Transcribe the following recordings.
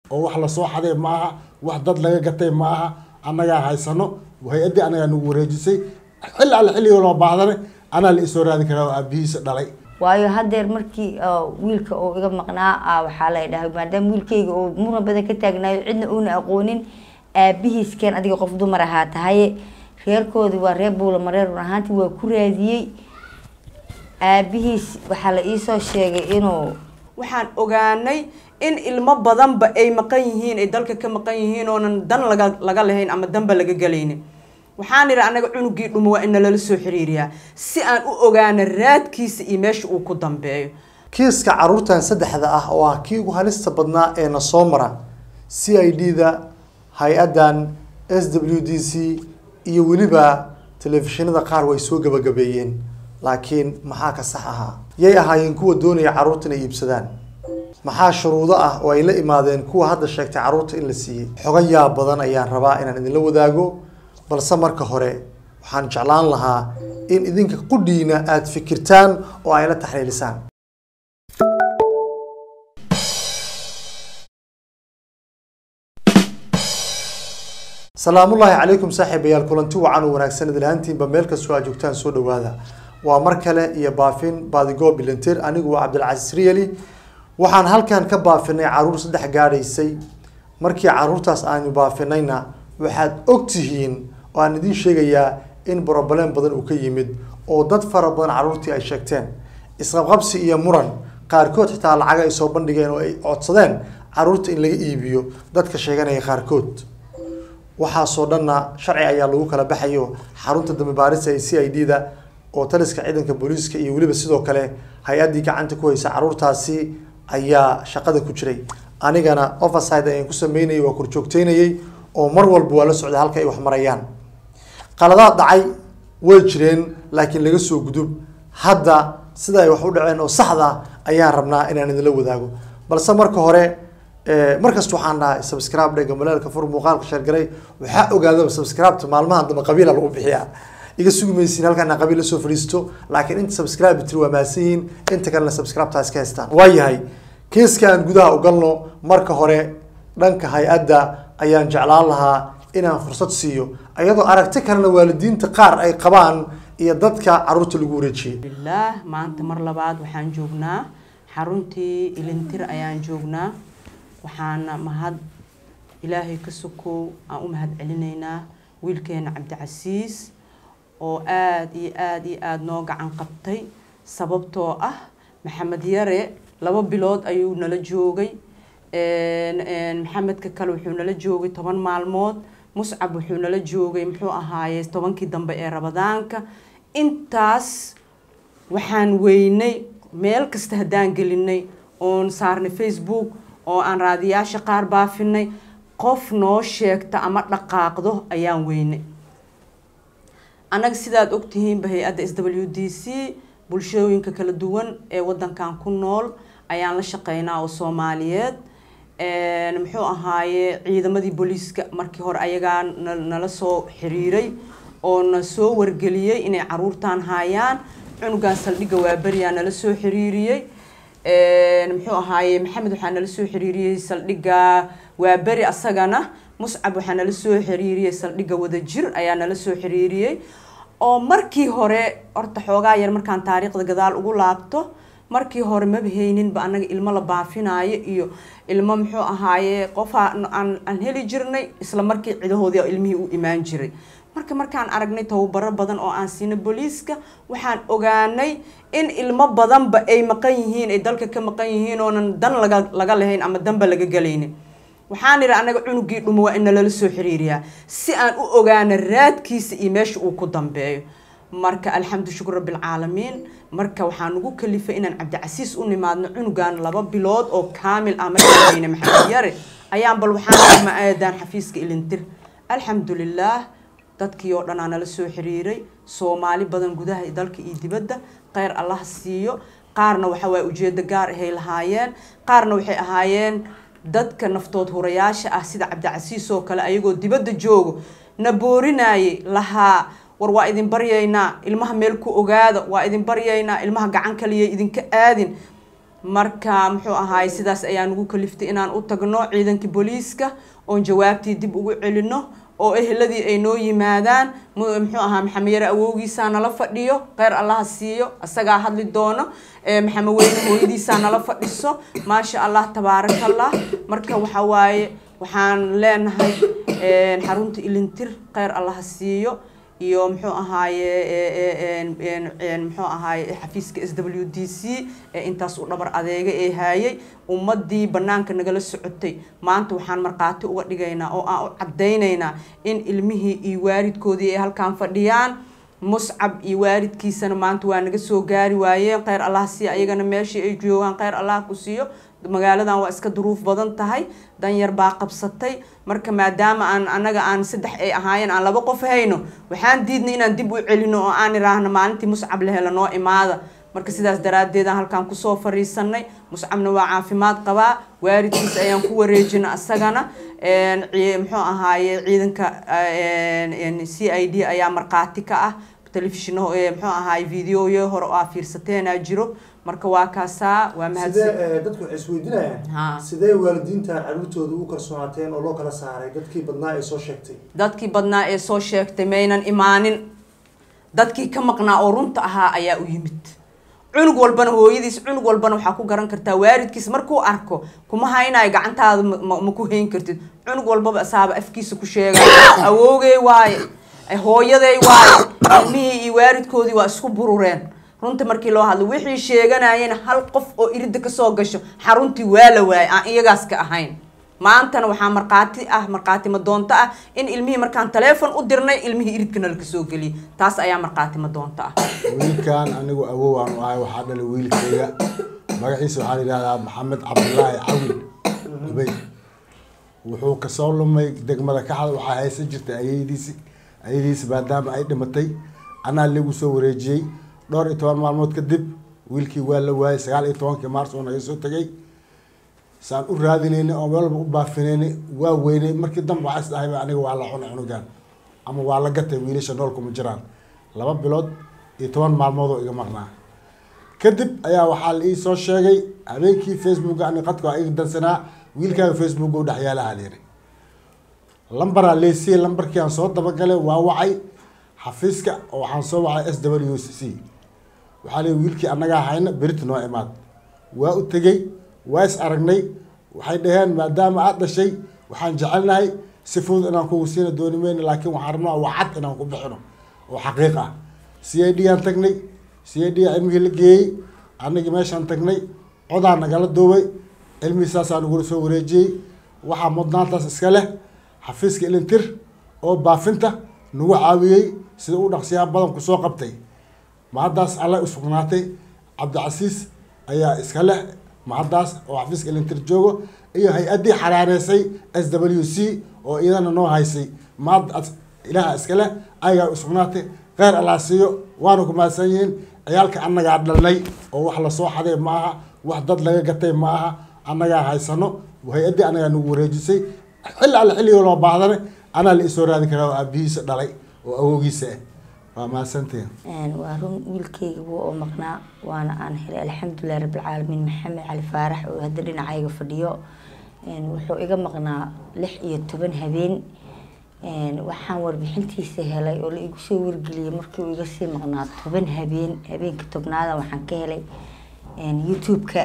oo wax lasoo xaday ma aha wax dad laga gatay ma aha annagaa haysano hay-addii annagaa nagu wareejisay xilli alle xilligii loo baahdane anaa la isoo raadi karaa oo aabihiisa dhalay waayo haddeer markii wiilka oo iga maqnaa waxaa la dhahay maadaama wiilkayga oo muran badan ka taagnaayo cidna uuna aqoonin aabihiiskeen adiga qof dumar ahaa tahaye reerkoodi waa reer buula mareer run ahaantii waa ku raadiyey aabihiis waxaa la iisoo sheegay inuu waxaan ogaanay in ilmo badanba ay maqan yihiin ay dalka ka maqan yihiin oonan dan laga laga lahayn ama danba laga gelaynin waxaan idhi annaga cunugii dhumo waa in nalala soo xiriiriyaa si aan u ogaano raadkiisa iyo meesha uu ku dambeeyo kiiska caruurtan saddexda ah oo ah kii ugu halista badnaa ee na soo mara c i d da hay-addan s w d c iyo weliba telefishinada qaar way soo gabagabeeyeen laakiin maxaa ka sax ahaa yay ahaayeen kuwa doonaya carruurta inay iibsadaan maxaa shuruudo ah oo ay la imaadeen kuwa hadda sheegtay carruurta in la siiyey xoga yaab badan ayaan rabaa inaan idinla wadaago balse marka hore waxaan jeclaan lahaa in idinka qudhiina aada fikirtaan oo ay la taxliilisaan salaamullaahi calaykum saaxiibayaal kulanti wacan oo wanaagsan idil ahaantiinba meel kastoo aad joogtaan soo dhawaada waa mar kale iyo baafin baadigo bilantir anigu waa cabdilcasiis riyali waxaan halkan ka baafinay caruur saddex gaadhaysay markii caruurtaas aanu baafinayna waxaad ogtihiin oo aan idiin sheegayaa in broblem badan uu ka yimid oo dad fara badan caruurtii ay sheegteen isqabqabsi iyo muran qaarkood xitaa lacaga ay soo bandhigeen oo ay codsadeen caruurta in laga iibiyo dadka sheeganaya qaarkood waxaasoo dhanna sharci ayaa lagu kala baxayo xarunta dambe baarista ee c i d da oo taliska ciidanka booliiska iyo weliba sidoo kale hay-addii gacanta ku haysa caruurtaasi ayaa shaqada ku jiray anigana overside ayaan ku sameynayay waa korjoogteynayay oo mar walba waa la socday halka ay wax marayaan qaladaad dhacay way jireen laakiin laga soo gudub hadda sida ay wax u dhaceen oo saxda ayaan rabnaa inaan idinla wadaago balse marka hore markasta waxaan dhahay subscribe dhega maleelka fur muuqaalka sheergaray waxaa ogaadaba subscribe maalmahan dambe qabiila lagu bixiyaa iga sugi maysiin halkaan qabiil la soo fadhiisto laakiin inta subscribe tiri waa mahadsan yihiin inta kalena subscribe taas ka haystaan waayahay kiiska aan gudaha u galno marka hore dhanka hay-adda ayaan jeclaan lahaa inaan fursad siiyo iyadoo aragti kalena waalidiinta qaar ay qabaan iyo dadka caruurta lagu wareejiyey bilaah maanta mar labaad waxaan joognaa xaruntii ilintir ayaan joognaa waxaana mahad ilaahay ka sokow aan u mahad celinaynaa wiilkeena cabdicasiis oo aada iyo aada iyo aada noo gacan qabtay sababtoo ah maxamed yare laba bilood ayuu nala joogay maxamedka kale wuxuu nala joogay toban maalmood muscab wuxuu nala joogay muxuu ahaaye tobankii dambe ee rabadaanka intaas waxaan weynay meel kasta haddaan gelinay oon saarnay facebook oo aan raadiyaasha qaar baafinay qof noo sheegta ama dhaqaaqdo ayaan weynay annaga sidaad ogtihiinba hay-adda s w d c bulshooyinka kala duwan ee wadankan ku nool ayaan la shaqeynaa oo soomaaliyeed muxuu ahaaye ciidamadii booliiska markii hore ayagaa nala soo xiriiray oo na soo wargeliyey inay caruurtan haayaan cunugan saldhigga waaberiyaa nala soo xiriiriyey muxuu ahaaye maxamed waxaa nala soo xiriiriyey saldhigga waaberi asagana muscab waxaa nala soo xiriiriyey saldhigga wadajir ayaa nala soo xiriiriyey oo markii hore horta xoogaa yar markaan taariikhda gadaal ugu laabto markii hore maba hayninba annaga ilmo la baafinaayo iyo ilmo muxuu ahaaye qofa aan heli jirnay isla markii cidahoodii ilmihii u imaan jiray marka markaan aragnay tababaro badan oo aan siina booliiska waxaan ogaanay in ilmo badanba ay maqan yihiin ay dalka ka maqan yihiin oonan dan laga laga lahayn ama danba laga gelaynin waxaan idhi annaga cunugii dhumo waa in nalala soo xiriiriyaa si aan u ogaano raadkiisa iyo meesha uu ku dambeeyo marka alxamdu shukur rabbilcaalamiin marka waxaa nagu kalifay inaan cabdicasiis u nimaadno cunugan laba bilood oo kaamil ah markaayna maxamed yare ayaan bal waxaan ma aadaan xafiiska ilintir alxamdulilaah dadkii oo dhan aa nala soo xiriiray soomaali badan gudaha dalka iyo dibadda kheyr allah siiyo qaarna waxa waye ujeedo gaar ahay lahaayeen qaarna waxay ahaayeen dadka naftood hurayaasha ah sida cabdicasiis oo kale ayagoo dibadda joogo na boorinayay lahaa war waa idin baryaynaa ilmaha meel ku ogaada waa idin baryaynaa ilmaha gacan kaliya idinka aadin marka muxuu ahaay sidaas ayaa nagu kaliftay inaan u tagno ciidankii booliiska oon jawaabtii dib ugu celino oo eheladii ay noo yimaadaan mu- muxuu ahaa maxamed yare awowgiisaa nala fadhiyo kheyr allaha siiyo isagaa hadli doono ee maxamed weyne hooyadiisaa nala fadhiso maasha allah tabaarakallah marka waxa waaye waxaan leenahay een, xarunta ilintir kheyr allaha siiyo iyo muxuu ahaaye ee, ee, een, een, een, muxuu ahaaye xafiiska s w d c ee intaas u dhabar adeega ee haayay ummadii banaanka nagala socotay maanta waxaan markhaati uga dhigaynaa oo aan u cadaynaynaa in ilmihii iyo waalidkoodii ay halkaan fadhiyaan muscab iyo waalidkiisana maanta waa naga soo gaari waayeen kheyr allah siiya ayagana meeshii ay joogaan kheyr allah ku siiyo magaaladan waa iska duruuf badan tahay danyar baa qabsatay marka maadaama aan anaga aan saddex ay ahaayeen aan laba qof hayno waxaan diidnay inaan dib u celino oo aan iraahno maalintii muscab la helo noo imaada marka sidaas daraaddeedaan halkaan kusoo fariisanay muscabna waa caafimaad qabaa waalidkiis ayaan ku wareejina asagana een, cii- muxuu ahaaye ciidanka een, een, c i d ayaa markhaati ka ah telefishino ee muxuu ahaaye videoyo hore oo aa fiirsateenaa jiro marka waa kaasaa waa mahadsan sidee eh, dadku waxay isweydiinayaan Ha. sidee waalidiintan caruurtooda u kalsoonaateen oo loo kala saaray dadkii badnaa ay soo sheegtay dadkii badnaa ee soo sheegtay maynan imaanin dadkii ka maqnaa oo runta ahaa ayaa u yimid cunug walbana hooyadiis cunug walbana waxaa ku garan kartaa waalidkiis markuu arko kuma haynayo gacantaada ma- ma ma ku hayn kartid cunug walbaba asaaba afkiisa ku sheega awoogey waaye eh, hooyaday waaye ilmihii iyo waalidkoodii waa isku burureen runta markii loo hadlo wixii sheeganayeen hal qof oo iridda kasoo gasho xaruntii waa la waayay aan iyagaas ka ahayn maantana waxaa markhaati ah markhaati madoonto ah in ilmihii markaan taleefon u dirnay ilmihii iridka nala kasoo geliyay taas ayaa markhaati madoonto ah wiilkan anigu awow aan u ahay waxaa dhalay wiilkayga magaciisa waxaa la yidhahdaa maxamed cabdulaahi cawil ubey wuxuu kasoo lumay degmada kaxda waxaa haysan jirtay ayadiisi ayadiisi maadaama ay dhimatay anaa lagu soo wareejiyey dhowr iyo toban maalmood kadib wiilkii waa la waayay sagaal iyo tobankii maars oo naga soo tegay saan u raadinaynay oo meel walba u baafinaynay waa weynay markii dambe waxaa is dhahayba aniga waa la cunay cunugan ama waa la gatay wiilasha nool kuma jiraan laba bilood iyo toban maalmood oo iga maqnaa kadib ayaa waxaa la ii soo sheegay habeenkii facebook ani qadka waa iga dansanaa wiilkaaga facebook u dhex yaalaha layiri lambaraa leesiye lambarkii aan soo dabagalay waa wacay xafiiska oo waxaan soo wacay s w c waxaa leeyi wiilkii annagaa hayna berita noo imaad waa u tegey waa is aragnay waxay dhaheen maadaama aad dhashay waxaan jecelnahay si fudud inaan kugu siina dooni mayno laakiin waxaan rabnaa waa cad inaan ku bixino oo xaqiiq ah c i d aan tagnay c i d aa cilmigii la geeyey anagii meeshaan tagnay codaa nagala duubay cilmigii saasaa nagula soo wareejiyey waxaa mudnaantaas iska leh xafiiska ilintir oo baafinta nagu caawiyey sida u dhaqsiyaa badan kusoo qabtay mahaddaas alla usugnaatay cabdicasiis ayaa iska leh mahaddaas oo xafiiska ilintir joogo iyo hay-addii xaraareysay s w c oo iyadana noo haysay mahaddaas ilaaha iska leh ayagaa usugnaatay kheyr allah siiyo waana ku mahadsan yihiin ciyaalka annagaa dhalnay oo wax lasoo xaday ma aha wax dad laga gatay ma aha annagaa haysano hay-addii annagaa nagu wareejisay xilli alle xilligii loo baahdane anaa la isoo raadi karaa oo aabihiisa dhalay oo awoogiisa ah waa mahadsantihin Een, waa run wiilkayga wuu oo maqnaa waana aan helay alxamdulilahi rabbilcaalamiin maxamed cali faarax oo hadda dhinacayga fadhiyo Een, wuxuu iga maqnaa lix iyo toban habeen Een, waxaan warbixintiisa helay oo la igu soo wargeliyay markii uu iga sii maqnaa toban habeen habeenka tobnaada waxaan ka helay een, youtube-ka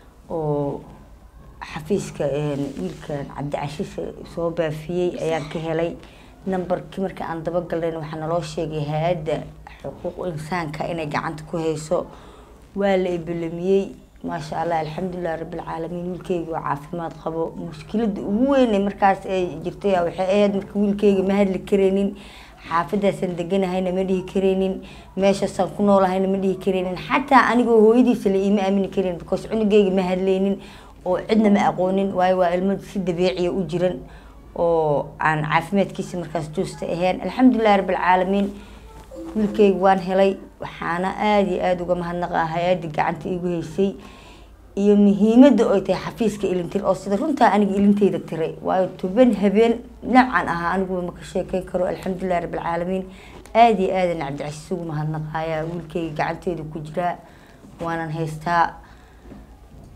oo xafiiska een, wiilkan cabdicashiis soo baafiyey ayaan ka helay nambarkii marka aan dabagalnayn waxaa naloo sheegay hay-adda xuquuq insaanka inay gacanta ku hayso waa la ibalamiyey maasha allah alxamdulilah rabbilcaalamiin wiilkeyga waa caafimaad qabo mushkilada ugu weyn markaas ay jirtay ayaa waxay ahayd marka wiilkeyga ma hadli karaynin xaafadaasaan deganahayna ma dhihi karaynin meeshaasaan ku noolahayna ma dhihi karaynin xataa anigoo hooyadiisa la iima aamini karin because cunugeyga ma hadlaynin oo cidna ma aqoonin waayo waa ilmo si dabiiciya u jiran oo aan caafimaadkiisa markaas joosta ahayn alxamdulilahi rabbilcaalamiin wiilkeyga waan helay waxaana aada iyo aada uga mahadnaqaa hay-adda gacanta iigu haysay iyo muhiimadda oy tahay xafiiska ilintir oo sida runtaa aniga ilinteyda tiray waayo toban habeen dhinacan ahaa aniguba ma ka sheekeyn karo alxamdulilahi rabbilcaalamiin aada iyo aadan cabdicasiis ugu mahadnaqaaya wiilkeyga gacanteeda ku jiraa waanan haystaa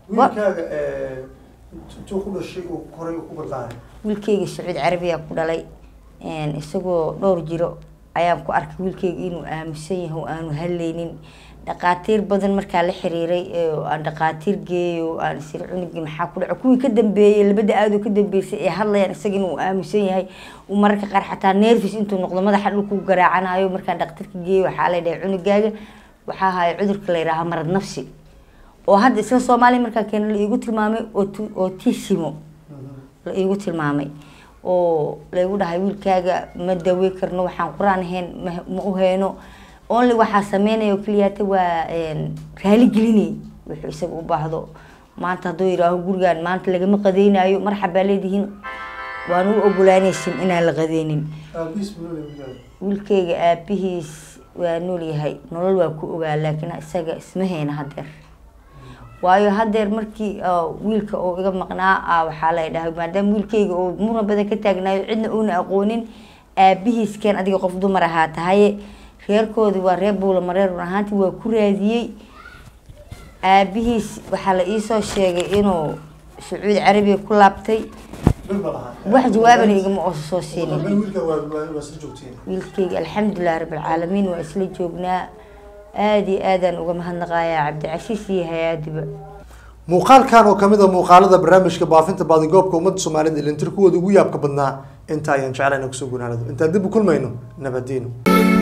wiilkaaga intuu ku dhashay uu koray uu ku barbaaray wiilkeyga sacuud carabiya ku dhalay een, isagoo dhowr jiro ayaan ku arkay wiilkeyga inuu aaminsan yahay oo aanu haleynin dhaqaatiir badan markaa la xiriiray ee aan dhaqaatiir geeyo aan isir cunugii maxaa ku dhaco kuwii ka dambeeyey labada aadoo ka dambeysay ee hadlayaan isaga inuu aaminsan yahay uu mararka qaar xataa nervis intuu noqdo madaxa dhulku garaacanayo markaan dhaqtarka geeyo waxaa la dhahay cunugaaga waxaa haya cudurka la yidhaaha marad nafsi oo hadda isla soomaaliya markaa keena la iigu tilmaamay ot- otisimo la iigu tilmaamay oo laygu dhahay wiilkaaga ma dawe karno waxaan qur-aan ahayn ma- ma u hayno only waxaa sameynaya oo keliyaata waa een, raali gelinay wuxuu isaga u baahdo maanta hadduu yidhaaho gurigaan maanta lagama qadeynayo marxabaa leedihiin waan u ogolaanaysin inaan la qadeynin aabihiis muxuu leeyahay wiilkeyga aabihiis waa nool yahay nolol waa ku ogaa laakiin isaga isma hayna hadeer waayo hadeer markii oo wiilka oo iga maqnaa ah, waxaa la dhahay maadaama wiilkeyga oo muran badan ka taagnaayo cidna uuna aqoonin aabihiis keen adiga qof dumar ahaa tahaye reerkoodi waa reer buulamareer run ahaantii waa ku raadiyey aabihiis waxaa la iisoo sheegay inuu sacuudi carabiya ku laabtay bil ma lahaa wax jawaabana igama oosa soo siinin Meel wiilka waa waa waa isla joogtiin wiilkeyga alxamdulilah rabbilcaalamiin waa isla joognaa aada iyo aadaan uga mahadnaqayaa cabdicasiis iyo hay-adiba muuqaalkan oo kamid a muuqaalada barnaamijka baafinta baadigoobka ummadda soomaalida ilintir kuwooda ugu yaabka badnaa inta ayaan jeclayna kusoo gunaanado intaan dib u kulmayno nabadiino